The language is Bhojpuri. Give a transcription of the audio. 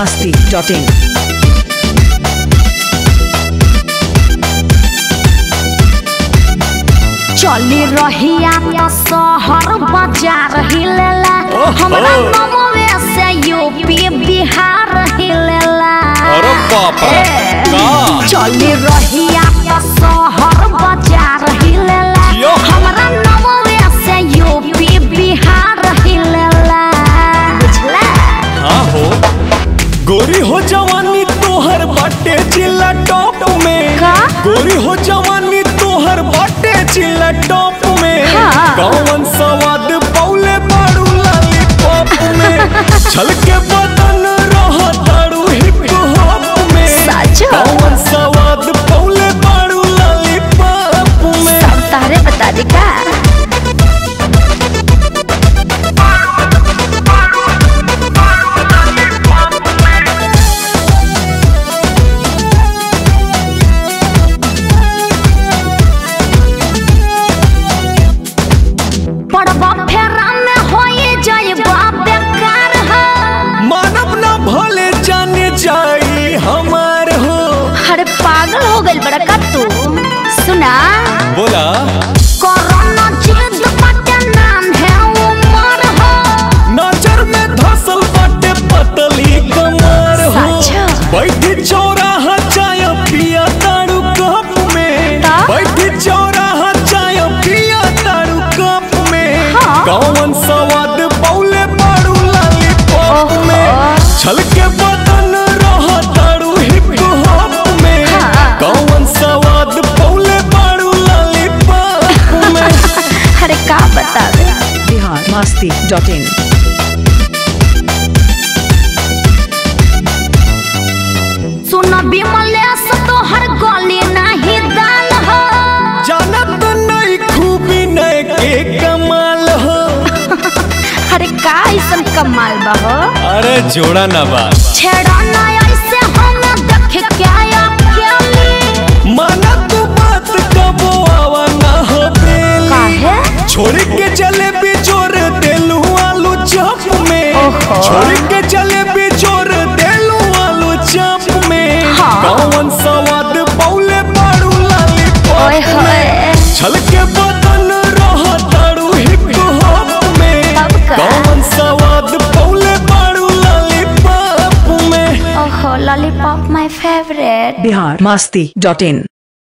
masti.in. चली रहिया त शहर बाजार हिलेला ओहो। हमरा नमवे से यूपी बिहार हिलेला अरे बाप रे, ए, का? चली रहिया त शहर बाजार हिलेला यो। हमरा नमवे से यूपी बिहार हिलेला बुझला हाँ हो गोरी हो जवानी तोहर बाटे जिला टॉप में का? गोरी हो जवानी तोहर बाटे जिला टॉप में हाँ। कौन सवाद पौले बाड़ू लाली पॉप में छलके बदन रह दारू हिप हॉप में सच? कौन सवाद पौले बाड़ू लाली पॉप में सब तारे बता दे का पड़बा फेरा में होए जाएबा बेकार है मानव ना भले जाने जाई हमार हो अरे पागल हो गइल बड़ा का तू सुना बोला कोरोना जिद बाटे नाम है उमर हो नजर में धसल बाटे पतली कमर हो सच? बैठी चौराहा चाय पिया तारू कप में का? बैठी चौराहा चाय पिया तारू कप में हाँ। कौन सवाद पौले बाड़ू लाली पॉप ओहो। में छलके बदन रह तारू हिप हॉप में हाँ। कौन सवाद पौले बाड़ू लाली पॉप में अरे का बतावे Bihar masti.in. सुन विमलेश तो हर गली नहीं दाल हो जानत नहीं खूबी नहीं के कमाल हो अरे का ऐसन कमाल बा हो अरे जोड़ा ना बा छेड़ा ना ऐसे हम देख के अकेली माना तू बात कबो आवा ना हो बेली काहे छोड़ के चले भी जोर देलू आलू चप में ओहो। छोड़ के चले भी जोर देलू आलू चप में हाँ। कौन सवाद पौले बाड़ू लाली ओए पॉप होए में छलके बदन रह तारू हिप हॉप में तब का? कौन सवाद पौले बाड़ू लाली पॉप में ओहो लॉलीपॉप माय फेवरेट Bihar masti.in.